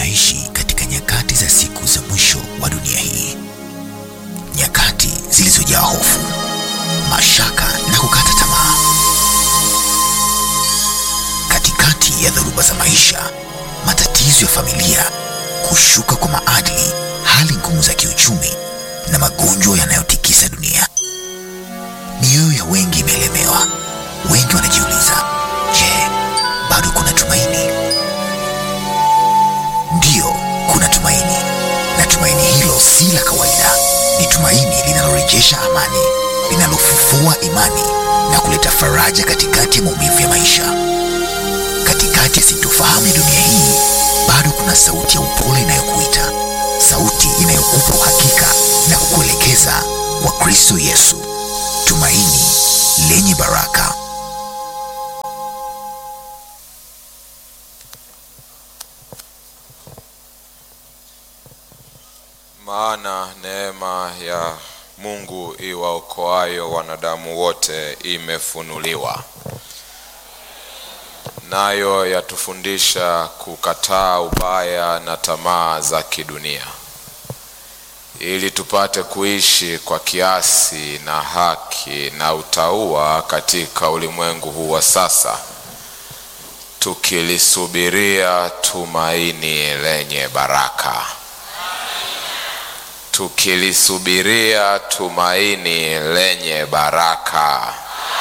tunaishi katika nyakati za siku za mwisho wa dunia hii, nyakati zilizojaa hofu, mashaka na kukata tamaa. Katikati ya dhoruba za maisha, matatizo ya familia, kushuka kwa maadili, hali ngumu za kiuchumi na magonjwa yanayotikisa dunia, mioyo ya wengi imelemewa. Wengi wanajiuliza, je, bado kuna tumaini? Ndiyo, kuna tumaini, na tumaini hilo si la kawaida. Ni tumaini linalorejesha amani, linalofufua imani na kuleta faraja katikati ya maumivu ya maisha. Katikati ya sintofahamu ya dunia hii, bado kuna sauti ya upole inayokuita, sauti inayokupa uhakika na kukuelekeza kwa Kristo Yesu, tumaini lenye baraka. Maana neema ya Mungu iwaokoayo wanadamu wote imefunuliwa, nayo yatufundisha kukataa ubaya na tamaa za kidunia, ili tupate kuishi kwa kiasi na haki na utauwa katika ulimwengu huu wa sasa, tukilisubiria tumaini lenye baraka tukilisubiria tumaini lenye baraka,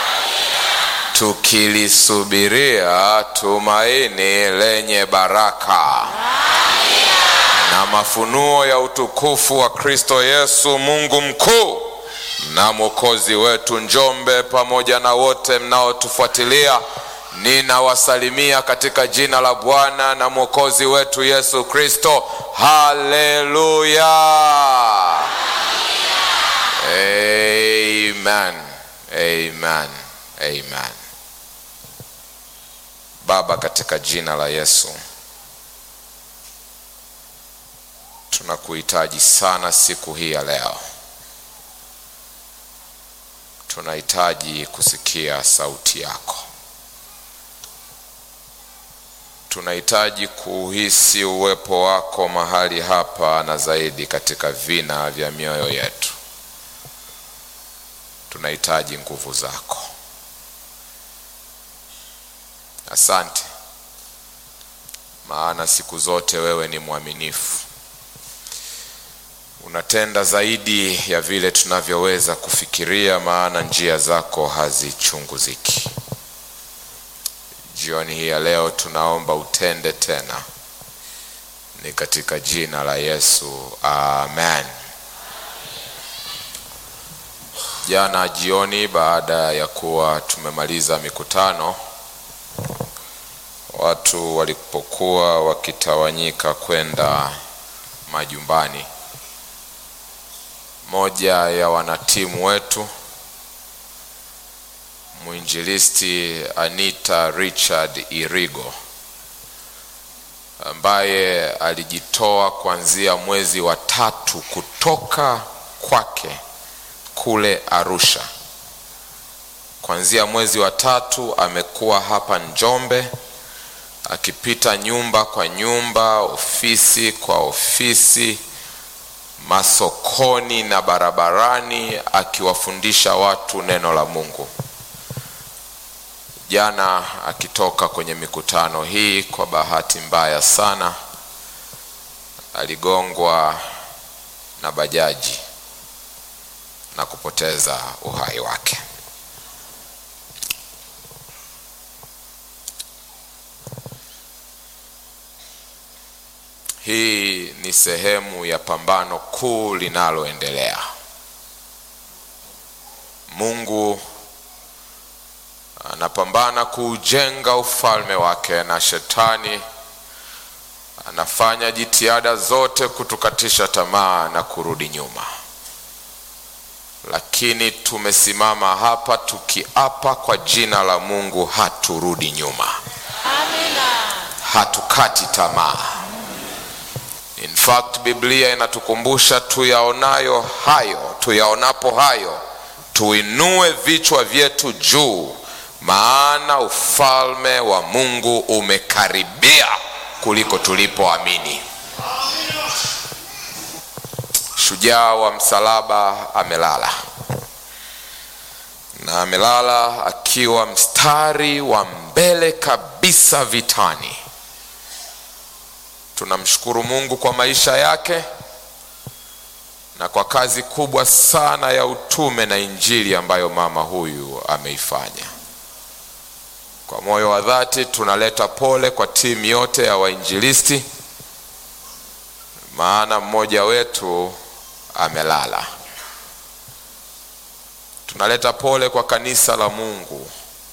tukilisubiria tumaini lenye baraka na mafunuo ya utukufu wa Kristo Yesu, Mungu mkuu na mwokozi wetu. Njombe pamoja na wote mnaotufuatilia, ninawasalimia katika jina la Bwana na mwokozi wetu Yesu Kristo. Haleluya, amen, amen, amen. Baba, katika jina la Yesu tunakuhitaji sana siku hii ya leo. Tunahitaji kusikia sauti yako, tunahitaji kuhisi uwepo wako mahali hapa na zaidi katika vina vya mioyo yetu. Tunahitaji nguvu zako. Asante, maana siku zote wewe ni mwaminifu unatenda zaidi ya vile tunavyoweza kufikiria, maana njia zako hazichunguziki. Jioni hii ya leo tunaomba utende tena, ni katika jina la Yesu, amen. Jana jioni, baada ya kuwa tumemaliza mikutano, watu walipokuwa wakitawanyika kwenda majumbani moja ya wanatimu wetu mwinjilisti Anita Richard Irigo ambaye alijitoa kuanzia mwezi wa tatu kutoka kwake kule Arusha. Kuanzia mwezi wa tatu amekuwa hapa Njombe akipita nyumba kwa nyumba, ofisi kwa ofisi masokoni na barabarani akiwafundisha watu neno la Mungu. Jana akitoka kwenye mikutano hii, kwa bahati mbaya sana aligongwa na bajaji na kupoteza uhai wake. Hii ni sehemu ya pambano kuu linaloendelea. Mungu anapambana kuujenga ufalme wake na shetani anafanya jitihada zote kutukatisha tamaa na kurudi nyuma. Lakini tumesimama hapa tukiapa kwa jina la Mungu haturudi nyuma. Amina. Hatukati tamaa. In fact, Biblia inatukumbusha tuyaonayo hayo, tuyaonapo hayo, tuinue vichwa vyetu juu, maana ufalme wa Mungu umekaribia kuliko tulipoamini. shujaa wa msalaba amelala, na amelala akiwa mstari wa mbele kabisa vitani. Tunamshukuru Mungu kwa maisha yake na kwa kazi kubwa sana ya utume na injili ambayo mama huyu ameifanya. Kwa moyo wa dhati tunaleta pole kwa timu yote ya wainjilisti, maana mmoja wetu amelala. Tunaleta pole kwa kanisa la Mungu,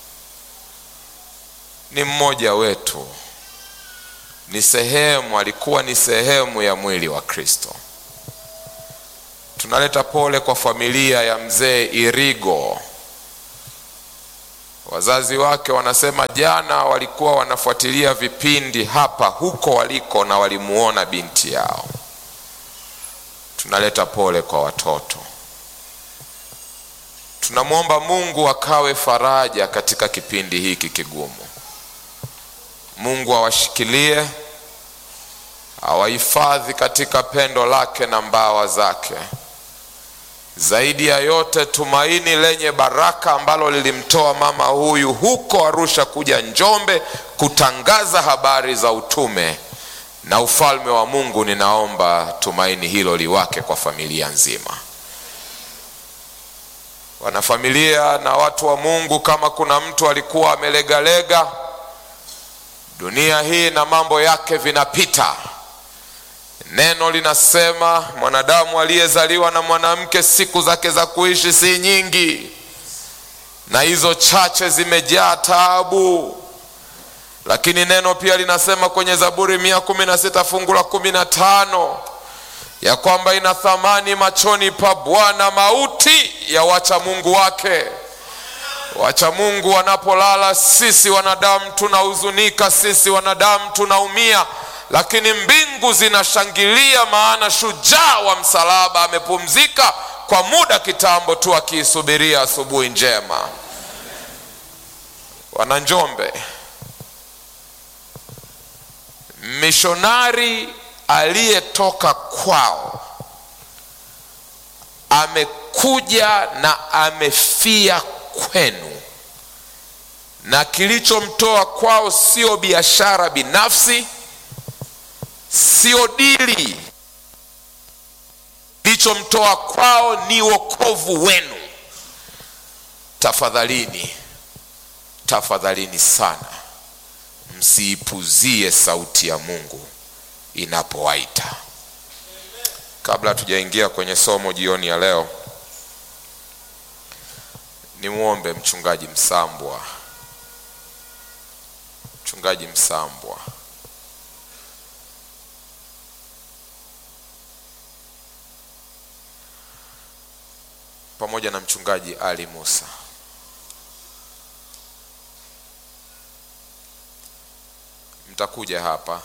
ni mmoja wetu, ni sehemu, alikuwa ni sehemu ya mwili wa Kristo. Tunaleta pole kwa familia ya mzee Irigo. Wazazi wake wanasema jana walikuwa wanafuatilia vipindi hapa huko waliko na walimuona binti yao. Tunaleta pole kwa watoto. Tunamwomba Mungu akawe faraja katika kipindi hiki kigumu. Mungu awashikilie, awahifadhi katika pendo lake na mbawa zake. Zaidi ya yote, tumaini lenye baraka ambalo lilimtoa mama huyu huko Arusha kuja Njombe kutangaza habari za utume na ufalme wa Mungu. Ninaomba tumaini hilo liwake kwa familia nzima, wanafamilia na watu wa Mungu. Kama kuna mtu alikuwa amelegalega, dunia hii na mambo yake vinapita. Neno linasema mwanadamu aliyezaliwa na mwanamke siku zake za kuishi si nyingi, na hizo chache zimejaa taabu. Lakini neno pia linasema kwenye Zaburi mia kumi na sita fungu la kumi na tano ya kwamba ina thamani machoni pa Bwana mauti ya wacha Mungu wake. Wacha Mungu wanapolala, sisi wanadamu tunahuzunika, sisi wanadamu tunaumia lakini mbingu zinashangilia, maana shujaa wa msalaba amepumzika kwa muda kitambo tu, akiisubiria asubuhi njema. Wana Njombe, mishonari aliyetoka kwao amekuja na amefia kwenu, na kilichomtoa kwao sio biashara binafsi sio dili. Kilichomtoa kwao ni wokovu wenu. Tafadhalini, tafadhalini sana, msiipuzie sauti ya Mungu inapowaita. Kabla hatujaingia kwenye somo jioni ya leo, nimwombe mchungaji Msambwa, mchungaji Msambwa pamoja na mchungaji Ali Musa mtakuja hapa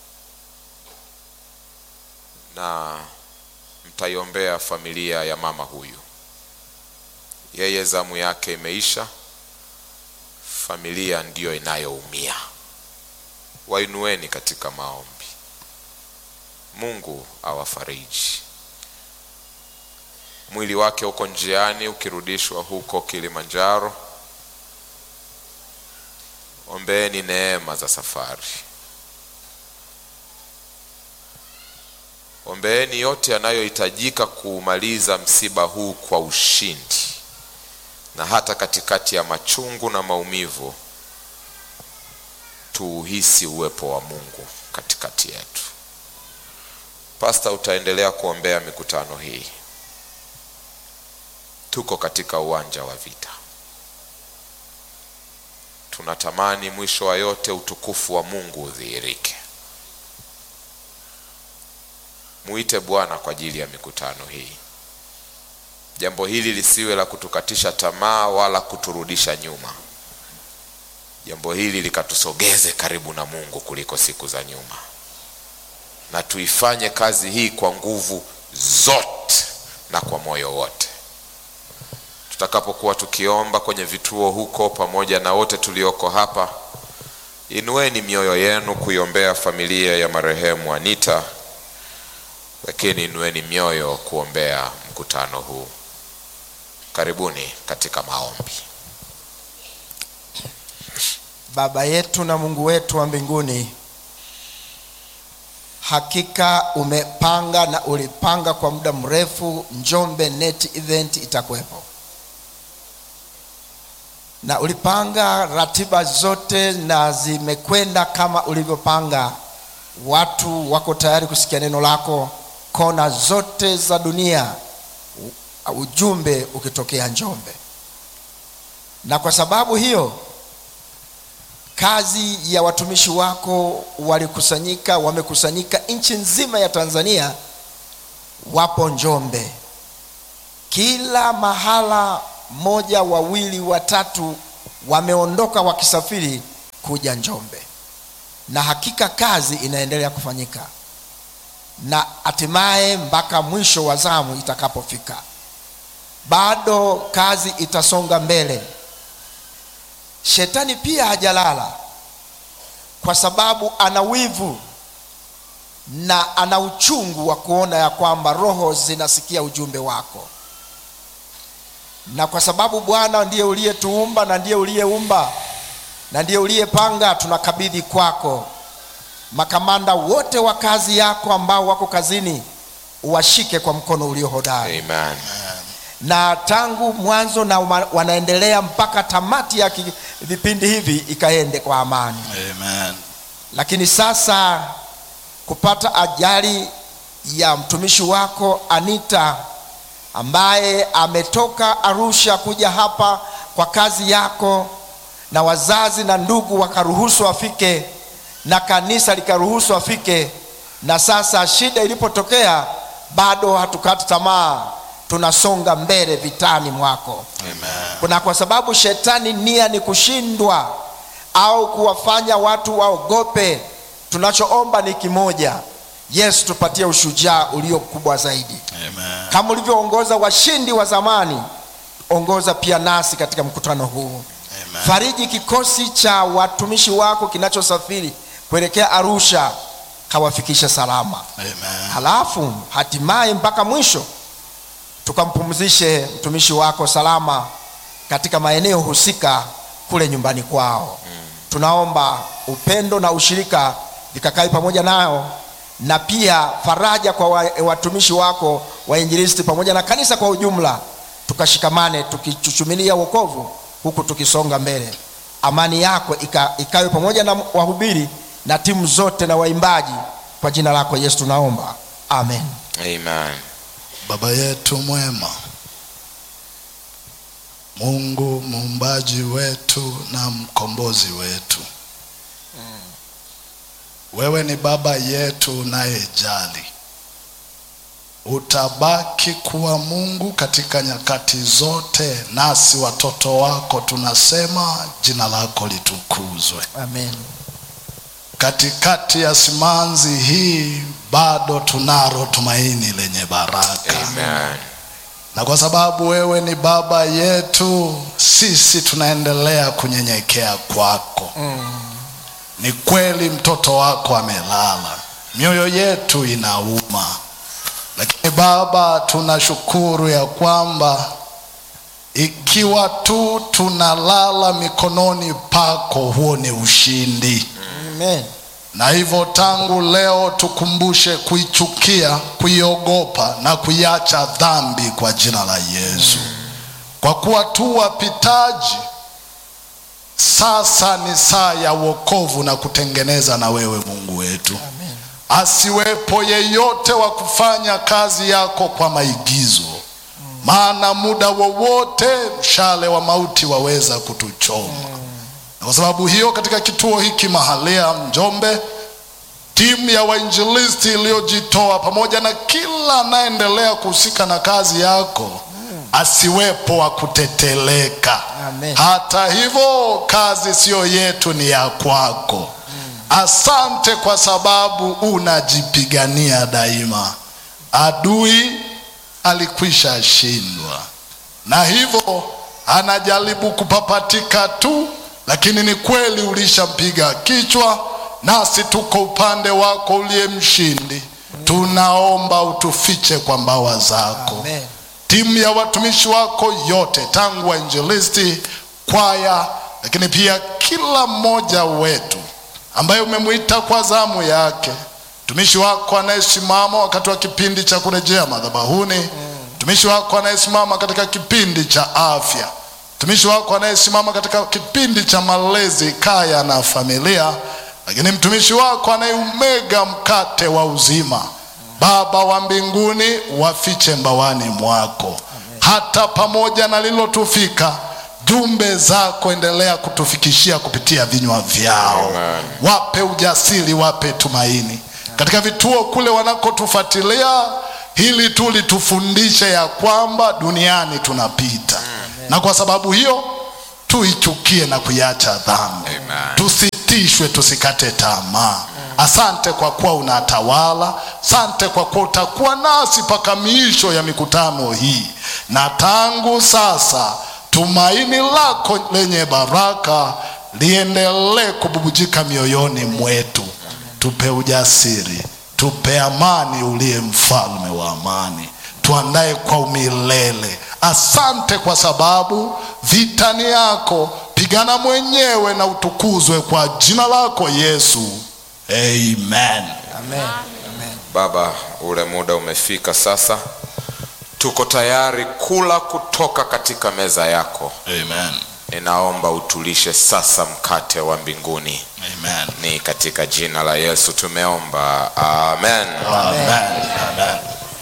na mtaiombea familia ya mama huyu. Yeye zamu yake imeisha, familia ndiyo inayoumia. Wainueni katika maombi. Mungu awafariji. Mwili wake uko njiani ukirudishwa huko Kilimanjaro. Ombeeni neema za safari, ombeeni yote yanayohitajika kuumaliza msiba huu kwa ushindi, na hata katikati ya machungu na maumivu tuuhisi uwepo wa Mungu katikati yetu. Pasta, utaendelea kuombea mikutano hii. Tuko katika uwanja wa vita. Tunatamani mwisho wa yote utukufu wa Mungu udhihirike. Muite Bwana kwa ajili ya mikutano hii. Jambo hili lisiwe la kutukatisha tamaa wala kuturudisha nyuma. Jambo hili likatusogeze karibu na Mungu kuliko siku za nyuma, na tuifanye kazi hii kwa nguvu zote na kwa moyo wote. Tutakapokuwa tukiomba kwenye vituo huko, pamoja na wote tulioko hapa, inueni mioyo yenu kuiombea familia ya marehemu Anita, lakini inueni mioyo kuombea mkutano huu. Karibuni katika maombi. Baba yetu na Mungu wetu wa mbinguni, hakika umepanga na ulipanga kwa muda mrefu Njombe Net Event itakuwepo, na ulipanga ratiba zote na zimekwenda kama ulivyopanga. Watu wako tayari kusikia neno lako kona zote za dunia, u- ujumbe ukitokea Njombe, na kwa sababu hiyo kazi ya watumishi wako walikusanyika, wamekusanyika nchi nzima ya Tanzania, wapo Njombe, kila mahala, moja, wawili, watatu wameondoka wakisafiri kuja Njombe, na hakika kazi inaendelea kufanyika, na hatimaye mpaka mwisho wa zamu itakapofika, bado kazi itasonga mbele. Shetani pia hajalala kwa sababu ana wivu na ana uchungu wa kuona ya kwamba roho zinasikia ujumbe wako, na kwa sababu Bwana ndiye uliyetuumba na ndiye uliyeumba na ndiye uliyepanga, tunakabidhi kwako makamanda wote wa kazi yako ambao wako kazini, uwashike kwa mkono ulio hodari Amen. na tangu mwanzo na uma- wanaendelea mpaka tamati ya ki- vipindi hivi ikaende kwa amani. Amen. Lakini sasa kupata ajali ya mtumishi wako Anita ambaye ametoka Arusha kuja hapa kwa kazi yako, na wazazi na ndugu wakaruhusu afike na kanisa likaruhusu afike, na sasa shida ilipotokea, bado hatukati tamaa, tunasonga mbele vitani mwako Amen. kuna kwa sababu shetani nia ni kushindwa au kuwafanya watu waogope. Tunachoomba ni kimoja, Yesu, tupatie ushujaa ulio mkubwa zaidi, Amen. kama ulivyoongoza washindi wa zamani, ongoza pia nasi katika mkutano huu. Amen. Fariji kikosi cha watumishi wako kinachosafiri kuelekea Arusha, kawafikishe salama Amen. halafu hatimaye mpaka mwisho tukampumzishe mtumishi wako salama katika maeneo husika kule nyumbani kwao. Tunaomba upendo na ushirika vikakae pamoja nao, na pia faraja kwa wa- watumishi wako wainjilisti pamoja na kanisa kwa ujumla, tukashikamane tukichuchumilia wokovu huku tukisonga mbele. Amani yako ika, ikawe pamoja na wahubiri na timu zote na waimbaji, kwa jina lako Yesu tunaomba, amen. Amen. Baba yetu mwema, Mungu muumbaji wetu na mkombozi wetu, wewe ni baba yetu unayejali. Utabaki kuwa Mungu katika nyakati zote, nasi watoto wako tunasema jina lako litukuzwe. Amen. Katikati ya simanzi hii bado tunalo tumaini lenye baraka. Amen. na kwa sababu wewe ni baba yetu, sisi tunaendelea kunyenyekea kwako. Ni kweli mtoto wako amelala, mioyo yetu inauma, lakini Baba, tunashukuru ya kwamba ikiwa tu tunalala mikononi pako, huo ni ushindi Amen. na hivyo tangu leo tukumbushe kuichukia, kuiogopa na kuiacha dhambi kwa jina la Yesu, kwa kuwa tu wapitaji. Sasa ni saa ya wokovu na kutengeneza na wewe Mungu wetu. Amen. Asiwepo yeyote wa kufanya kazi yako kwa maigizo, maana muda wowote mshale wa mauti waweza kutuchoma. Na kwa sababu hiyo, katika kituo hiki mahalia Njombe, timu ya wainjilisti iliyojitoa pamoja na kila anayeendelea kuhusika na kazi yako, asiwepo wa kuteteleka. Amen. Hata hivyo, kazi siyo yetu, ni ya kwako. Asante kwa sababu unajipigania daima. Adui alikwisha shindwa, na hivyo anajaribu kupapatika tu, lakini ni kweli ulishampiga kichwa, nasi tuko upande wako uliye mshindi. tunaomba utufiche kwa mbawa zako Amen. timu ya watumishi wako yote tangu wainjilisti kwaya lakini pia kila mmoja wetu ambaye umemwita kwa zamu yake mtumishi wako anayesimama wakati wa kipindi cha kurejea madhabahuni mtumishi wako anayesimama katika kipindi cha afya mtumishi wako anayesimama katika kipindi cha malezi kaya na familia lakini mtumishi wako anayeumega mkate wa uzima baba wa mbinguni wafiche mbawani mwako hata pamoja na lilotufika jumbe zako endelea kutufikishia kupitia vinywa vyao Amen. wape ujasiri wape tumaini katika vituo kule wanakotufuatilia hili tu litufundishe ya kwamba duniani tunapita na kwa sababu hiyo tuichukie na kuiacha dhambi Amen. tusitishwe tusikate tamaa asante kwa kuwa unatawala asante kwa kuwa utakuwa nasi mpaka miisho ya mikutano hii na tangu sasa tumaini lako lenye baraka liendelee kububujika mioyoni mwetu tupe ujasiri tupe amani uliye mfalme wa amani tuandae kwa umilele asante kwa sababu vitani yako pigana mwenyewe na utukuzwe kwa jina lako yesu amen Amen. Amen. Baba, ule muda umefika sasa, tuko tayari kula kutoka katika meza yako. amen Ninaomba utulishe sasa mkate wa mbinguni, amen ni katika jina la Yesu tumeomba, amen. amen amen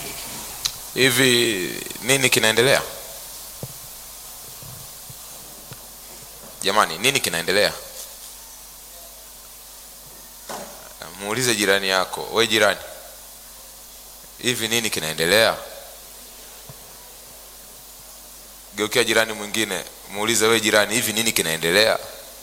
Hivi nini kinaendelea jamani? Nini kinaendelea? Muulize jirani yako, we jirani, hivi nini kinaendelea? Geukia jirani mwingine, muulize we jirani, hivi nini kinaendelea?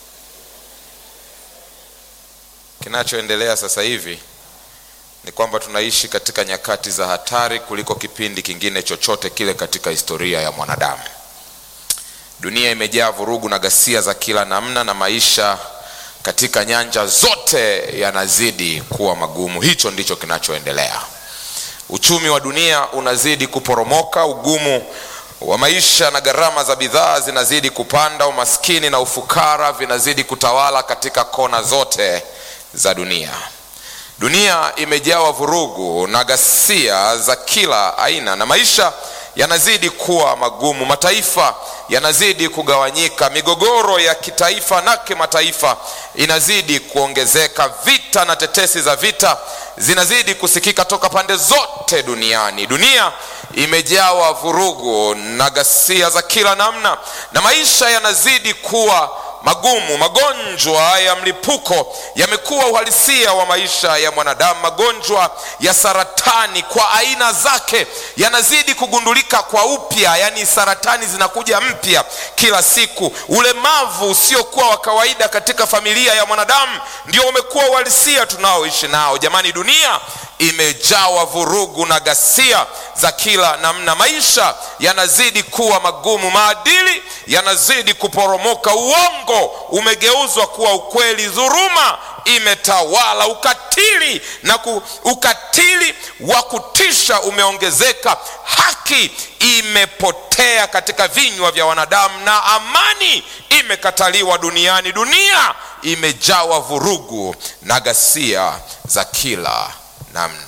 Kinachoendelea sasa hivi ni kwamba tunaishi katika nyakati za hatari kuliko kipindi kingine chochote kile katika historia ya mwanadamu. Dunia imejaa vurugu na ghasia za kila namna, na maisha katika nyanja zote yanazidi kuwa magumu. Hicho ndicho kinachoendelea. Uchumi wa dunia unazidi kuporomoka, ugumu wa maisha na gharama za bidhaa zinazidi kupanda, umaskini na ufukara vinazidi kutawala katika kona zote za dunia. Dunia imejawa vurugu na ghasia za kila aina, na maisha yanazidi kuwa magumu. Mataifa yanazidi kugawanyika, migogoro ya kitaifa na kimataifa inazidi kuongezeka, vita na tetesi za vita zinazidi kusikika toka pande zote duniani. Dunia imejawa vurugu na ghasia za kila namna, na maisha yanazidi kuwa magumu. Magonjwa ya mlipuko yamekuwa uhalisia wa maisha ya mwanadamu. Magonjwa ya saratani kwa aina zake yanazidi kugundulika kwa upya, yaani saratani zinakuja mpya kila siku. Ulemavu usiokuwa wa kawaida katika familia ya mwanadamu ndio umekuwa uhalisia tunaoishi nao. Jamani, dunia imejawa vurugu na ghasia za kila namna. Maisha yanazidi kuwa magumu, maadili yanazidi kuporomoka, uongo umegeuzwa kuwa ukweli, dhuruma imetawala, ukatili na ku, ukatili wa kutisha umeongezeka, haki imepotea katika vinywa vya wanadamu, na amani imekataliwa duniani. Dunia imejawa vurugu na ghasia za kila namna.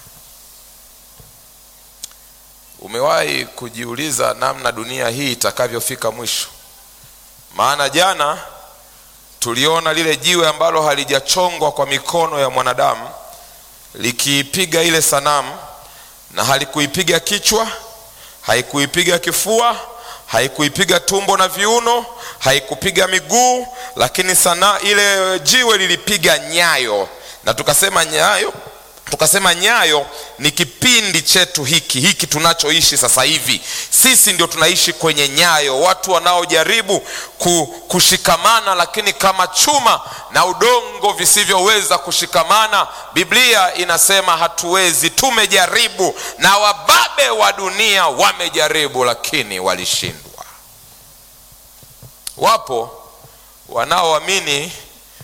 Umewahi kujiuliza namna dunia hii itakavyofika mwisho? Maana jana tuliona lile jiwe ambalo halijachongwa kwa mikono ya mwanadamu likiipiga ile sanamu, na halikuipiga kichwa, haikuipiga kifua, haikuipiga tumbo na viuno, haikupiga miguu, lakini sana ile jiwe lilipiga nyayo, na tukasema nyayo tukasema nyayo ni kipindi chetu hiki hiki tunachoishi sasa hivi. Sisi ndio tunaishi kwenye nyayo, watu wanaojaribu ku, kushikamana, lakini kama chuma na udongo visivyoweza kushikamana. Biblia inasema hatuwezi, tumejaribu, na wababe wa dunia wamejaribu, lakini walishindwa. Wapo wanaoamini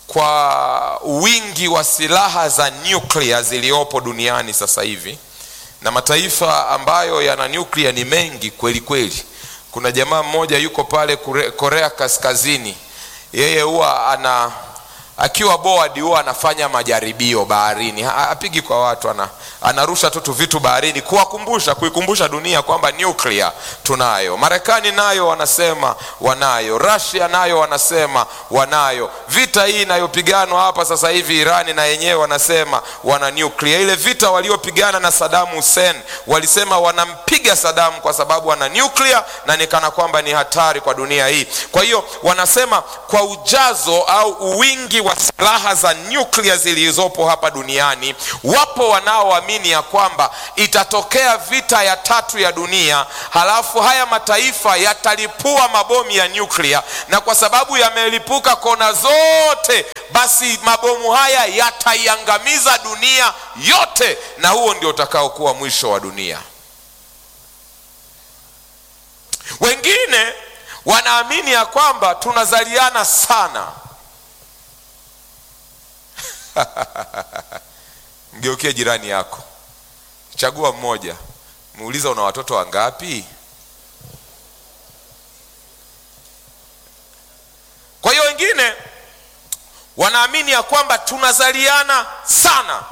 kwa wingi wa silaha za nyuklia ziliyopo duniani sasa hivi na mataifa ambayo yana nyuklia ni mengi kweli kweli kuna jamaa mmoja yuko pale Kure- korea kaskazini yeye huwa ana akiwa board huwa anafanya majaribio baharini Ha- hapigi kwa watu ana, anarusha tu tu vitu baharini kuwakumbusha kuikumbusha dunia kwamba nuclear tunayo marekani nayo wanasema wanayo russia nayo wanasema wanayo vita hii inayopiganwa hapa sasa hivi irani na yenyewe wanasema wana nuclear ile vita waliopigana na sadamu hussein walisema wanampiga sadamu kwa sababu ana nuclear na nikana kwamba ni hatari kwa dunia hii kwa hiyo wanasema kwa ujazo au uwingi wa silaha za nyuklia zilizopo hapa duniani wapo wanaoamini ya kwamba itatokea vita ya tatu ya dunia halafu haya mataifa yatalipua mabomu ya nyuklia na kwa sababu yamelipuka kona zote basi mabomu haya yataiangamiza dunia yote na huo ndio utakaokuwa mwisho wa dunia wengine wanaamini ya kwamba tunazaliana sana mgeukie jirani yako chagua mmoja muuliza una watoto wangapi kwa hiyo wengine wanaamini ya kwamba tunazaliana sana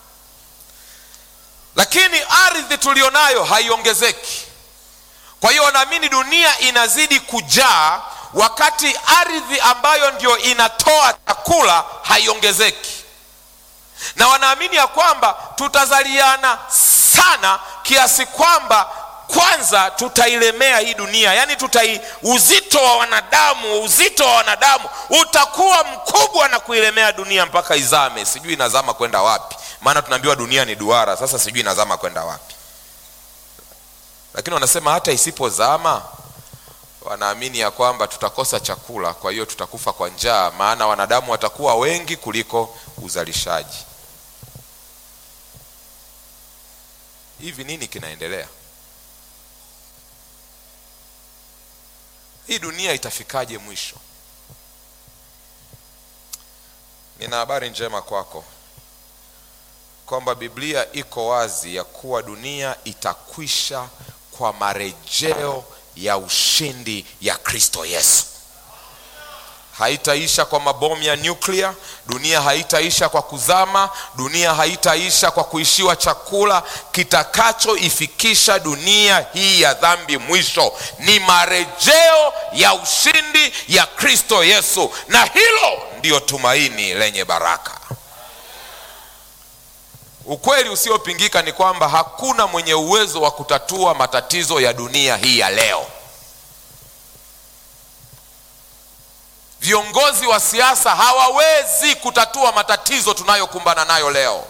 lakini ardhi tulionayo haiongezeki kwa hiyo wanaamini dunia inazidi kujaa wakati ardhi ambayo ndio inatoa chakula haiongezeki na wanaamini ya kwamba tutazaliana sana kiasi kwamba kwanza tutailemea hii dunia yaani tutai uzito wa wanadamu uzito wa wanadamu utakuwa mkubwa na kuilemea dunia mpaka izame sijui inazama kwenda wapi maana tunaambiwa dunia ni duara sasa sijui inazama kwenda wapi lakini wanasema hata isipozama wanaamini ya kwamba tutakosa chakula kwa hiyo tutakufa kwa njaa maana wanadamu watakuwa wengi kuliko uzalishaji hivi nini kinaendelea hii dunia itafikaje mwisho nina habari njema kwako kwamba biblia iko wazi ya kuwa dunia itakwisha kwa marejeo ya ushindi ya kristo yesu haitaisha kwa mabomu ya nyuklia dunia haitaisha kwa kuzama dunia haitaisha kwa kuishiwa chakula kitakachoifikisha dunia hii ya dhambi mwisho ni marejeo ya ushindi ya kristo yesu na hilo ndiyo tumaini lenye baraka ukweli usiopingika ni kwamba hakuna mwenye uwezo wa kutatua matatizo ya dunia hii ya leo viongozi wa siasa hawawezi kutatua matatizo tunayokumbana nayo leo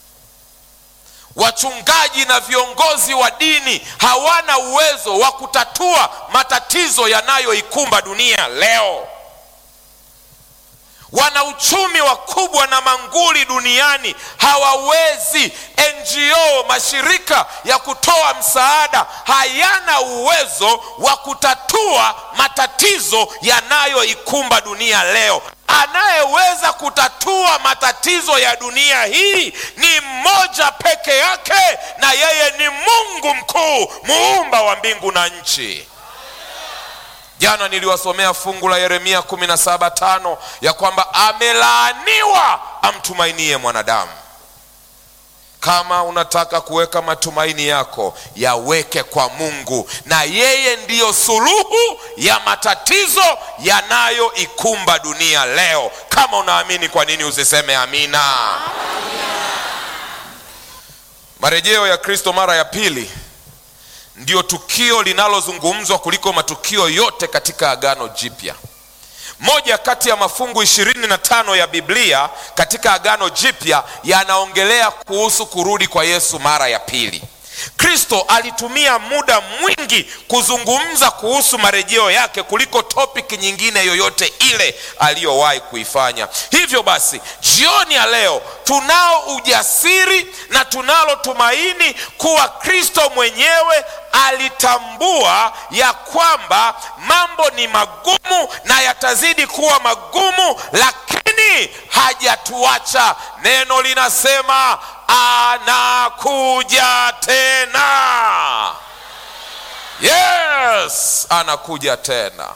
wachungaji na viongozi wa dini hawana uwezo wa kutatua matatizo yanayoikumba dunia leo wanauchumi wakubwa na manguli duniani hawawezi ngo mashirika ya kutoa msaada hayana uwezo wa kutatua matatizo yanayoikumba dunia leo anayeweza kutatua matatizo ya dunia hii ni mmoja peke yake na yeye ni mungu mkuu muumba wa mbingu na nchi jana niliwasomea fungu la yeremia 17 ya kwamba amelaaniwa amtumainie mwanadamu kama unataka kuweka matumaini yako yaweke kwa mungu na yeye ndiyo suluhu ya matatizo yanayoikumba dunia leo kama unaamini kwa nini usiseme amina marejeo ya kristo mara ya pili ndio tukio linalozungumzwa kuliko matukio yote katika agano jipya moja kati ya mafungu ishirini na tano ya biblia katika agano jipya yanaongelea kuhusu kurudi kwa yesu mara ya pili kristo alitumia muda mwingi kuzungumza kuhusu marejeo yake kuliko topiki nyingine yoyote ile aliyowahi kuifanya hivyo basi jioni ya leo tunao ujasiri na tunalo tumaini kuwa kristo mwenyewe alitambua ya kwamba mambo ni magumu na yatazidi kuwa magumu lakini lakini hajatuacha neno linasema anakuja tena yes anakuja tena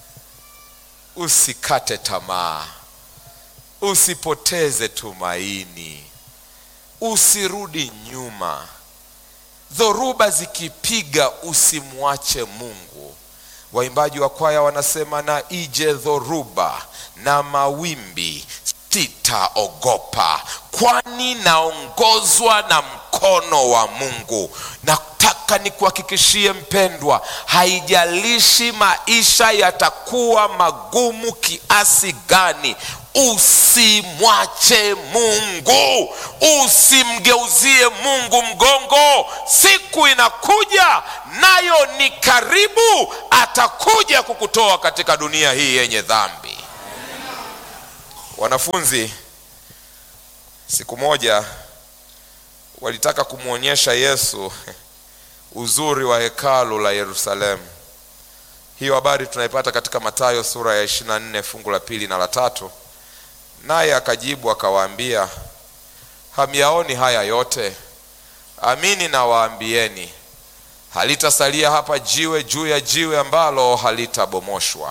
usikate tamaa usipoteze tumaini usirudi nyuma dhoruba zikipiga usimwache mungu waimbaji wa kwaya wanasema na ije dhoruba na mawimbi sitaogopa kwani naongozwa na mkono wa mungu nataka nikuhakikishie mpendwa haijalishi maisha yatakuwa magumu kiasi gani usimwache mungu usimgeuzie mungu mgongo siku inakuja nayo ni karibu atakuja kukutoa katika dunia hii yenye dhambi wanafunzi siku moja walitaka kumwonyesha yesu uzuri wa hekalu la yerusalemu hiyo habari tunaipata katika matayo sura ya 24 fungu la pili na la tatu naye akajibu akawaambia hamyaoni haya yote amini nawaambieni halitasalia hapa jiwe juu ya jiwe ambalo halitabomoshwa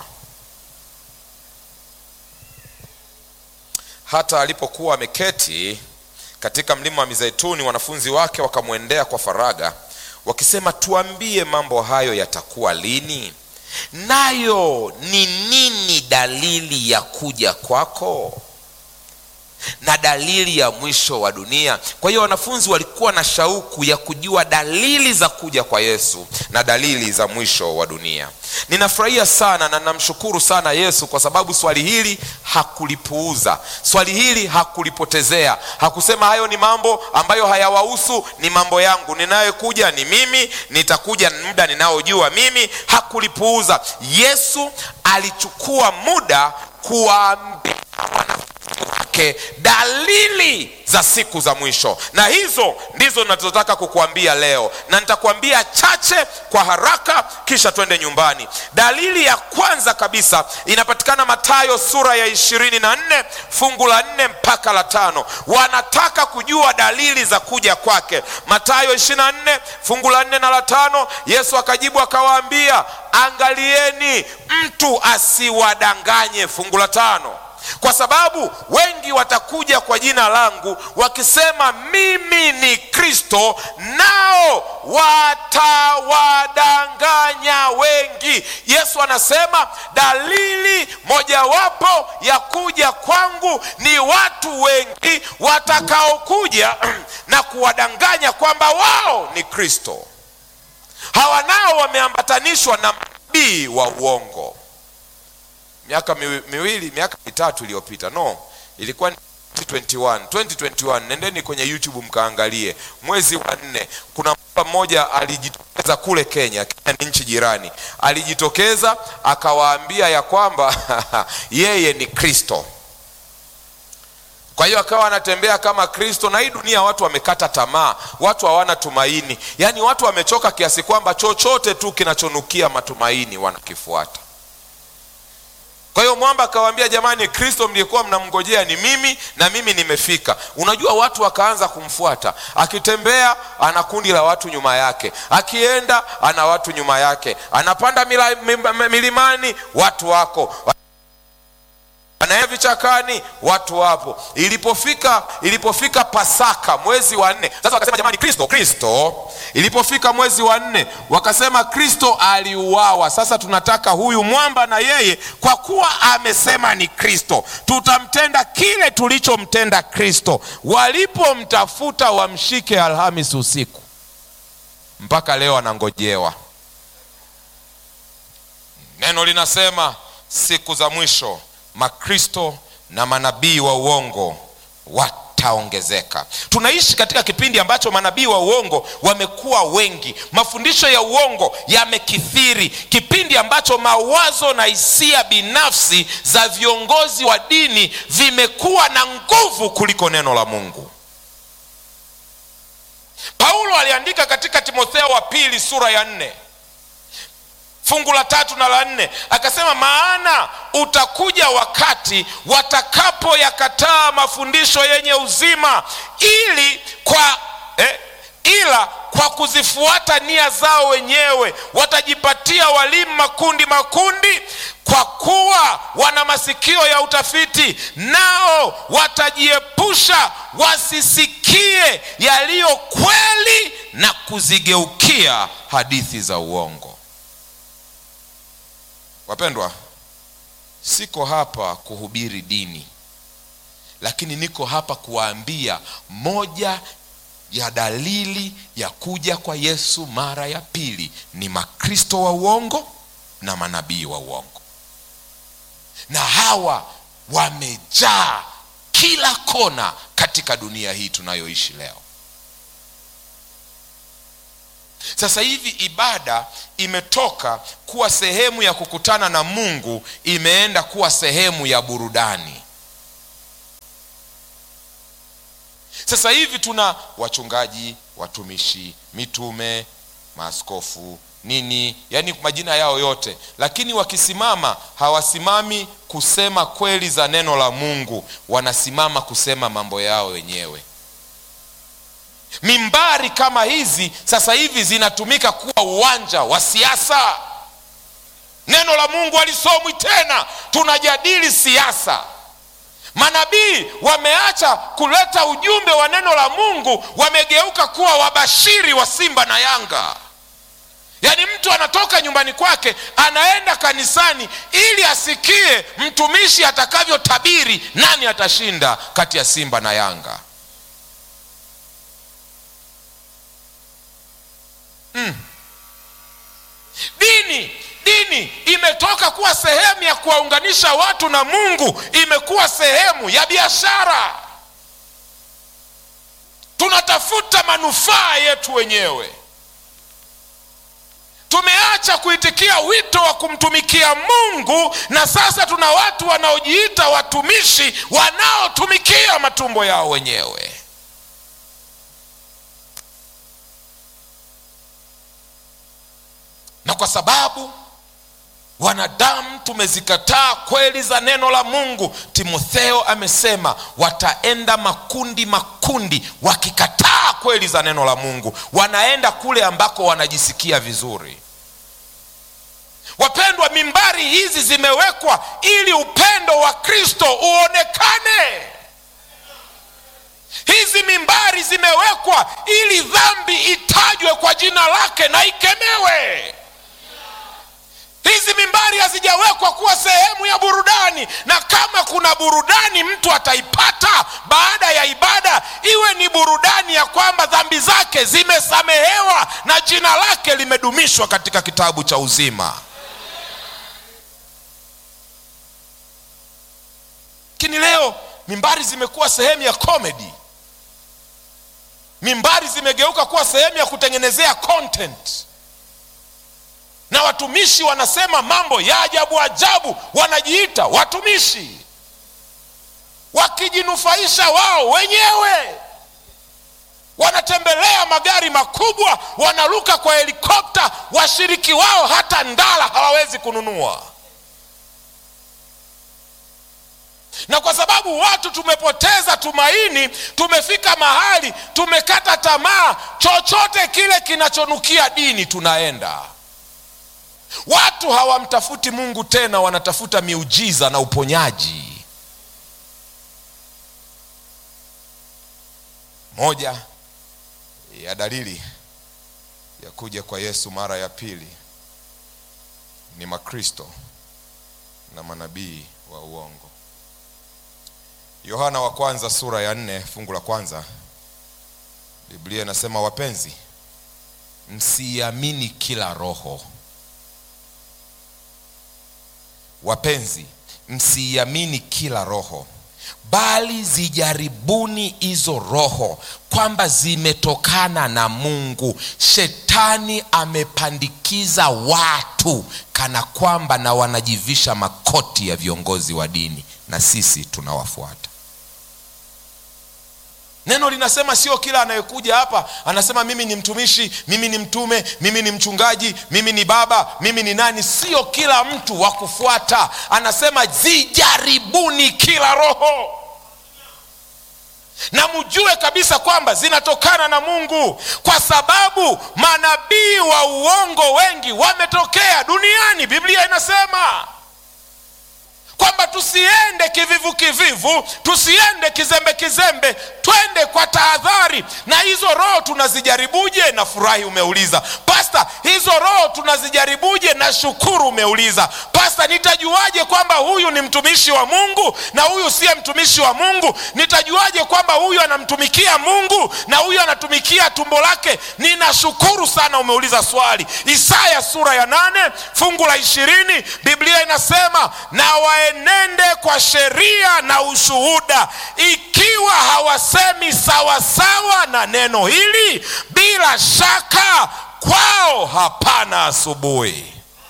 hata alipokuwa ameketi katika mlima wa mizeituni wanafunzi wake wakamwendea kwa faraga wakisema tuambie mambo hayo yatakuwa lini nayo ni nini dalili ya kuja kwako na dalili ya mwisho wa dunia kwa hiyo wanafunzi walikuwa na shauku ya kujua dalili za kuja kwa yesu na dalili za mwisho wa dunia ninafurahia sana na namshukuru sana yesu kwa sababu swali hili hakulipuuza swali hili hakulipotezea hakusema hayo ni mambo ambayo hayawahusu ni mambo yangu ninayokuja ni mimi nitakuja muda ninaojua mimi hakulipuuza yesu alichukua muda kuwaambia wake dalili za siku za mwisho na hizo ndizo ninazotaka kukuambia leo na nitakuambia chache kwa haraka kisha twende nyumbani dalili ya kwanza kabisa inapatikana matayo sura ya ishirini na nne fungu la nne mpaka la tano wanataka kujua dalili za kuja kwake matayo ishirini na nne fungu la nne na la tano yesu akajibu akawaambia angalieni mtu asiwadanganye fungu la tano kwa sababu wengi watakuja kwa jina langu wakisema mimi ni kristo nao watawadanganya wengi yesu anasema dalili mojawapo ya kuja kwangu ni watu wengi watakaokuja na kuwadanganya kwamba wao ni kristo hawa nao wameambatanishwa na manabii wa uongo miaka miwili miaka mitatu iliyopita no ilikuwa ni 2021 2021 nendeni kwenye youtube mkaangalie mwezi wa nne kuna mpa mmoja alijitokeza kule kenya kenya ni nchi jirani alijitokeza akawaambia ya kwamba yeye ni kristo kwa hiyo akawa anatembea kama kristo na hii dunia watu wamekata tamaa watu hawana tumaini yaani watu wamechoka kiasi kwamba chochote tu kinachonukia matumaini wanakifuata kwa hiyo mwamba akawaambia jamani kristo mliyekuwa mnamngojea ni mimi na mimi nimefika unajua watu wakaanza kumfuata akitembea ana kundi la watu nyuma yake akienda ana watu nyuma yake anapanda mila, milimani watu wako anaenda vichakani watu wapo ilipofika ilipofika pasaka mwezi wa nne sasa wakasema jamani kristo kristo ilipofika mwezi wa nne wakasema kristo aliuawa sasa tunataka huyu mwamba na yeye kwa kuwa amesema ni kristo tutamtenda kile tulichomtenda kristo walipomtafuta wamshike alhamis usiku mpaka leo anangojewa neno linasema siku za mwisho makristo na manabii wa uongo wataongezeka tunaishi katika kipindi ambacho manabii wa uongo wamekuwa wengi mafundisho ya uongo yamekithiri kipindi ambacho mawazo na hisia binafsi za viongozi wa dini vimekuwa na nguvu kuliko neno la mungu paulo aliandika katika timotheo wa pili sura ya nne fungu la tatu na la nne akasema maana utakuja wakati watakapoyakataa mafundisho yenye uzima ili kwa eh, ila kwa kuzifuata nia zao wenyewe watajipatia walimu makundi makundi kwa kuwa wana masikio ya utafiti nao watajiepusha wasisikie yaliyo kweli na kuzigeukia hadithi za uongo wapendwa siko hapa kuhubiri dini lakini niko hapa kuwaambia moja ya dalili ya kuja kwa yesu mara ya pili ni makristo wa uongo na manabii wa uongo na hawa wamejaa kila kona katika dunia hii tunayoishi leo sasa hivi ibada imetoka kuwa sehemu ya kukutana na mungu imeenda kuwa sehemu ya burudani sasa hivi tuna wachungaji watumishi mitume maaskofu nini yaani majina yao yote lakini wakisimama hawasimami kusema kweli za neno la mungu wanasimama kusema mambo yao wenyewe mimbari kama hizi sasa hivi zinatumika kuwa uwanja wa siasa neno la mungu alisomwi tena tunajadili siasa manabii wameacha kuleta ujumbe wa neno la mungu wamegeuka kuwa wabashiri wa simba na yanga yaani mtu anatoka nyumbani kwake anaenda kanisani ili asikie mtumishi atakavyotabiri nani atashinda kati ya simba na yanga mm. dini dini imetoka kuwa sehemu ya kuwaunganisha watu na mungu imekuwa sehemu ya biashara tunatafuta manufaa yetu wenyewe tumeacha kuitikia wito wa kumtumikia mungu na sasa tuna watu wanaojiita watumishi wanaotumikia matumbo yao wenyewe na kwa sababu wanadamu tumezikataa kweli za neno la mungu timotheo amesema wataenda makundi makundi wakikataa kweli za neno la mungu wanaenda kule ambako wanajisikia vizuri wapendwa mimbari hizi zimewekwa ili upendo wa kristo uonekane hizi mimbari zimewekwa ili dhambi itajwe kwa jina lake na ikemewe hizi mimbari hazijawekwa kuwa sehemu ya burudani na kama kuna burudani mtu ataipata baada ya ibada iwe ni burudani ya kwamba dhambi zake zimesamehewa na jina lake limedumishwa katika kitabu cha uzima lakini leo mimbari zimekuwa sehemu ya comedy mimbari zimegeuka kuwa sehemu ya kutengenezea content na watumishi wanasema mambo ya ajabu ajabu wanajiita watumishi wakijinufaisha wao wenyewe wanatembelea magari makubwa wanaruka kwa helikopta washiriki wao hata ndala hawawezi kununua na kwa sababu watu tumepoteza tumaini tumefika mahali tumekata tamaa chochote kile kinachonukia dini tunaenda watu hawamtafuti mungu tena wanatafuta miujiza na uponyaji moja ya dalili ya kuja kwa yesu mara ya pili ni makristo na manabii wa uongo yohana wa kwanza sura ya nne fungu la kwanza biblia inasema wapenzi msiamini kila roho wapenzi msiamini kila roho bali zijaribuni hizo roho kwamba zimetokana na mungu shetani amepandikiza watu kana kwamba na wanajivisha makoti ya viongozi wa dini na sisi tunawafuata neno linasema sio kila anayekuja hapa anasema mimi ni mtumishi mimi ni mtume mimi ni mchungaji mimi ni baba mimi ni nani sio kila mtu wa kufuata anasema zijaribuni kila roho na mjue kabisa kwamba zinatokana na mungu kwa sababu manabii wa uongo wengi wametokea duniani biblia inasema kwamba tusiende kivivu kivivu tusiende kizembe kizembe twende kwa tahadhari na hizo roho tunazijaribuje na furahi umeuliza pasta hizo roho tunazijaribuje na shukuru umeuliza pasta nitajuaje kwamba huyu ni mtumishi wa mungu na huyu siye mtumishi wa mungu nitajuaje kwamba huyu anamtumikia mungu na huyu anatumikia tumbo lake ninashukuru sana umeuliza swali isaya sura ya nane fungu la ishirini biblia inasema na waenende kwa sheria na ushuhuda ikiwa hawasemi sawasawa na neno hili bila shaka kwao hapana asubuhi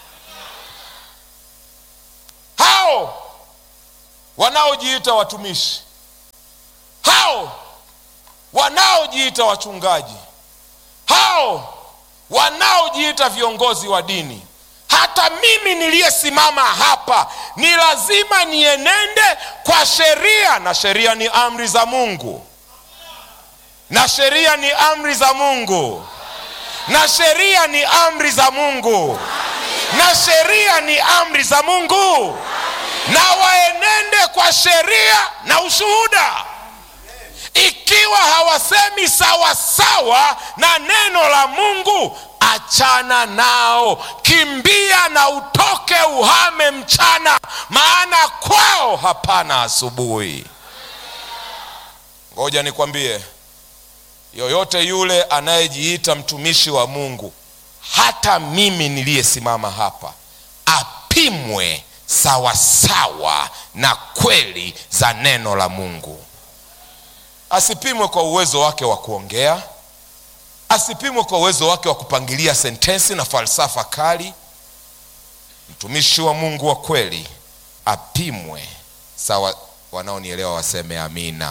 hao wanaojiita watumishi hao wanaojiita wachungaji hao wanaojiita viongozi wa dini hata mimi niliyesimama hapa ni lazima nienende kwa sheria na sheria ni amri za mungu na sheria ni amri za mungu na sheria ni amri za mungu na sheria ni amri za mungu na waenende kwa sheria na ushuhuda ikiwa hawasemi sawasawa na neno la mungu achana nao kimbia na utoke uhame mchana maana kwao hapana asubuhi ngoja nikwambie yoyote yule anayejiita mtumishi wa mungu hata mimi niliyesimama hapa apimwe sawasawa na kweli za neno la mungu asipimwe kwa uwezo wake wa kuongea asipimwe kwa uwezo wake wa kupangilia sentensi na falsafa kali mtumishi wa mungu wa kweli apimwe sawa wanaonielewa waseme amina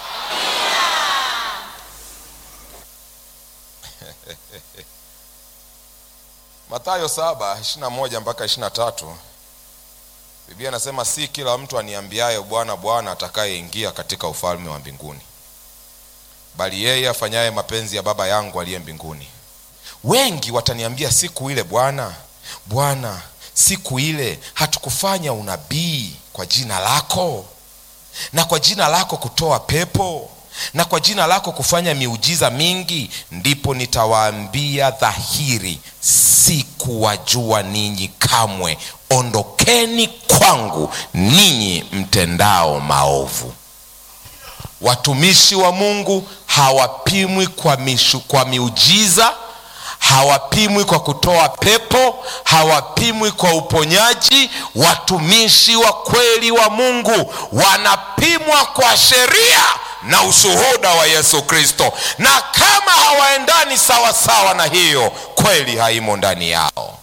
matayo saba ishirina moja mpaka ishirina tatu biblia anasema si kila mtu aniambiaye bwana bwana atakayeingia katika ufalme wa mbinguni bali yeye afanyaye mapenzi ya baba yangu aliye mbinguni wengi wataniambia siku ile bwana bwana siku ile hatukufanya unabii kwa jina lako na kwa jina lako kutoa pepo na kwa jina lako kufanya miujiza mingi ndipo nitawaambia dhahiri sikuwajua ninyi kamwe ondokeni kwangu ninyi mtendao maovu watumishi wa mungu hawapimwi kwa, mishu, kwa miujiza hawapimwi kwa kutoa pepo hawapimwi kwa uponyaji watumishi wa kweli wa mungu wanapimwa kwa sheria na ushuhuda wa yesu kristo na kama hawaendani sawa sawa na hiyo kweli haimo ndani yao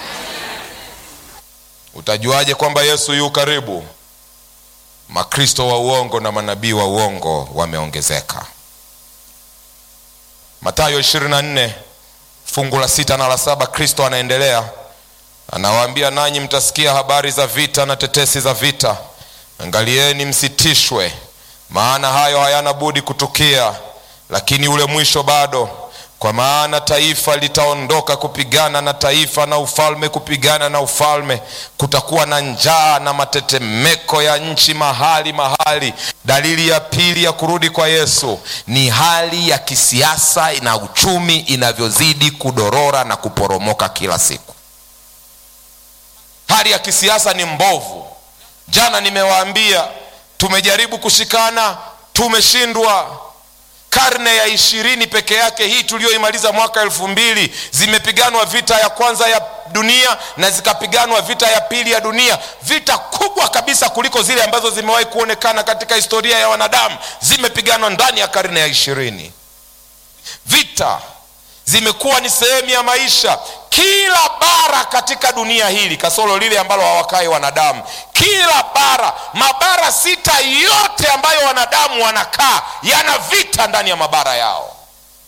utajuaje kwamba yesu yu karibu makristo wa uongo na manabii wa uongo wameongezeka matayo 24 fungu la sita na la saba kristo anaendelea anawaambia nanyi mtasikia habari za vita na tetesi za vita angalieni msitishwe maana hayo hayana budi kutukia lakini ule mwisho bado kwa maana taifa litaondoka kupigana na taifa na ufalme kupigana na ufalme kutakuwa na njaa na matetemeko ya nchi mahali mahali dalili ya pili ya kurudi kwa yesu ni hali ya kisiasa na uchumi inavyozidi kudorora na kuporomoka kila siku hali ya kisiasa ni mbovu jana nimewaambia tumejaribu kushikana tumeshindwa karne ya ishirini peke yake hii tuliyoimaliza mwaka elfu mbili zimepiganwa vita ya kwanza ya dunia na zikapiganwa vita ya pili ya dunia vita kubwa kabisa kuliko zile ambazo zimewahi kuonekana katika historia ya wanadamu zimepiganwa ndani ya karne ya ishirini vita zimekuwa ni sehemu ya maisha kila bara katika dunia hili kasoro lile ambalo hawakai wanadamu kila bara mabara sita yote ambayo wanadamu wanakaa yana vita ndani ya mabara yao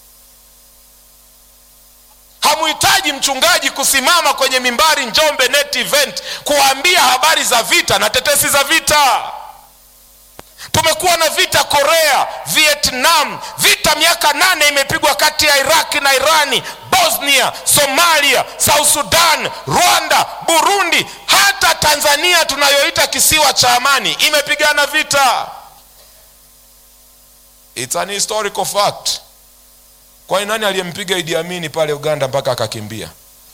hamuhitaji mchungaji kusimama kwenye mimbari njombe net event kuwaambia habari za vita na tetesi za vita tumekuwa na vita korea vietnam vita miaka nane imepigwa kati ya iraki na irani bosnia somalia south sudan rwanda burundi hata tanzania tunayoita kisiwa cha amani imepigana vita It's an historical fact kwani nani aliyempiga idi amini pale uganda mpaka akakimbia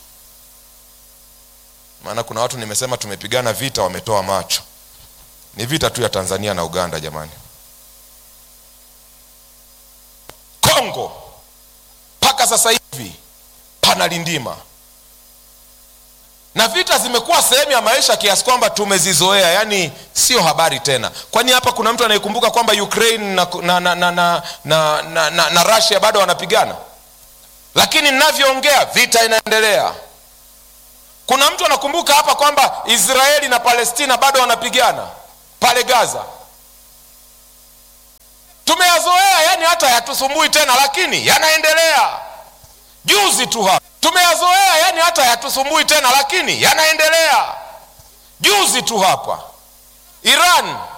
maana kuna watu nimesema tumepigana vita wametoa macho ni vita tu ya tanzania na uganda jamani kongo mpaka sasa hivi panalindima na vita zimekuwa sehemu ya maisha kiasi kwamba tumezizoea yaani sio habari tena kwani hapa kuna mtu anayekumbuka kwamba ukraine na, na, na, na, na, na, na, na, na russia bado wanapigana lakini ninavyoongea vita inaendelea kuna mtu anakumbuka hapa kwamba israeli na palestina bado wanapigana pale gaza tumeyazoea yani hata yatusumbui tena lakini yanaendelea juzi tu hapa tumeyazoea yani hata yatusumbui tena lakini yanaendelea juzi tu hapa iran